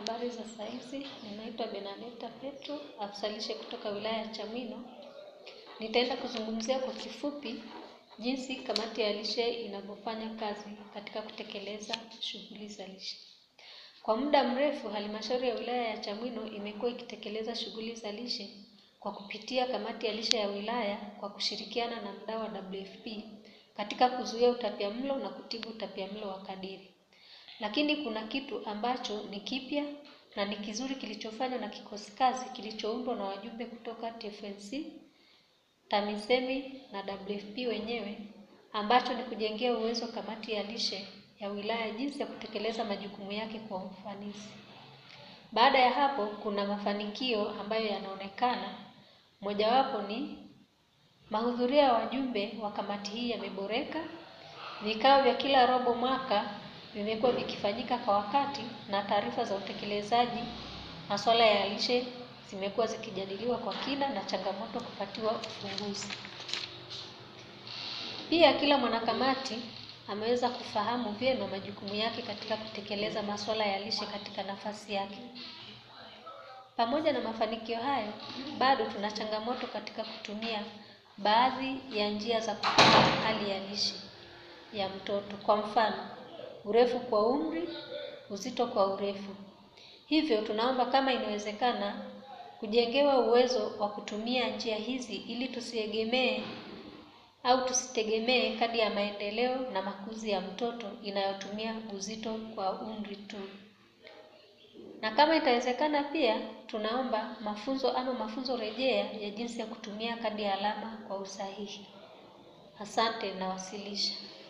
Habari za saizi, ninaitwa Benadeta Petro, afisa lishe kutoka wilaya ya Chamwino. Nitaenda kuzungumzia kwa kifupi jinsi kamati ya lishe inavyofanya kazi katika kutekeleza shughuli za lishe. Kwa muda mrefu, halmashauri ya wilaya ya Chamwino imekuwa ikitekeleza shughuli za lishe kwa kupitia kamati ya lishe ya wilaya kwa kushirikiana na mdau wa WFP katika kuzuia utapiamlo na kutibu utapiamlo wa kadiri. Lakini kuna kitu ambacho ni kipya na ni kizuri kilichofanywa na kikosi kazi kilichoundwa na wajumbe kutoka TFNC, TAMISEMI na WFP wenyewe ambacho ni kujengea uwezo kamati ya lishe ya wilaya jinsi ya kutekeleza majukumu yake kwa ufanisi. Baada ya hapo kuna mafanikio ambayo yanaonekana. Mojawapo ni mahudhurio ya wajumbe wa kamati hii yameboreka. Vikao vya kila robo mwaka vimekuwa vikifanyika kwa wakati na taarifa za utekelezaji masuala ya lishe zimekuwa zikijadiliwa kwa kina na changamoto kupatiwa ufumbuzi. Pia kila mwanakamati ameweza kufahamu vyema majukumu yake katika kutekeleza masuala ya lishe katika nafasi yake. Pamoja na mafanikio hayo, bado tuna changamoto katika kutumia baadhi ya njia za kupima hali ya lishe ya mtoto. Kwa mfano, urefu kwa umri, uzito kwa urefu. Hivyo tunaomba kama inawezekana kujengewa uwezo wa kutumia njia hizi ili tusiegemee au tusitegemee kadi ya maendeleo na makuzi ya mtoto inayotumia uzito kwa umri tu. Na kama itawezekana pia tunaomba mafunzo ama mafunzo rejea ya jinsi ya kutumia kadi ya alama kwa usahihi. Asante, nawasilisha.